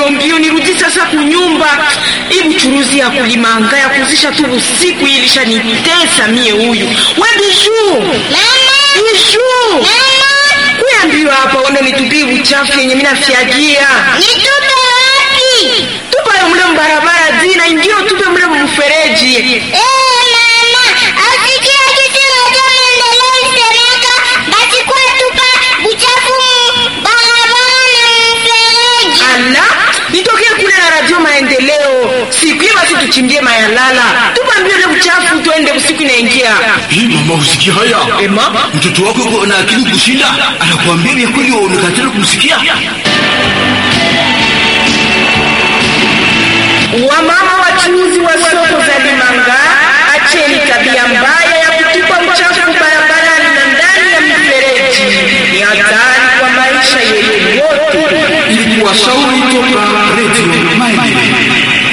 mbio mbio nirudi sasa kunyumba. Hii buchuruzi ya kulimanga ya kuzisha tu usiku hii ilishanitesa mie huyu. We Bijuu. Bijuu. Kuya mbio hapa uende nitupie uchafu yenye mimi nafyagia. Nitupe wapi? Tupa yo mle mbarabara zina ingine tupe mle mfereji. Eh, mama, asikia kitu moja maendeleo isemeka, basi kwa tupa buchafu mu barabara na mfereji. Ala, nitokee kule na radio maendeleo. Siku hiyo basi tuchimbie mayalala. Tupa mbio ile uchafu tuende usiku inaingia. Hii mama, usikia haya? Ema? Mtoto wako yuko na akili kushinda, anakuambia vya kweli, waonekatana kumsikia. Wamama wachuuzi wa soko za Limanga, acheni tabia mbaya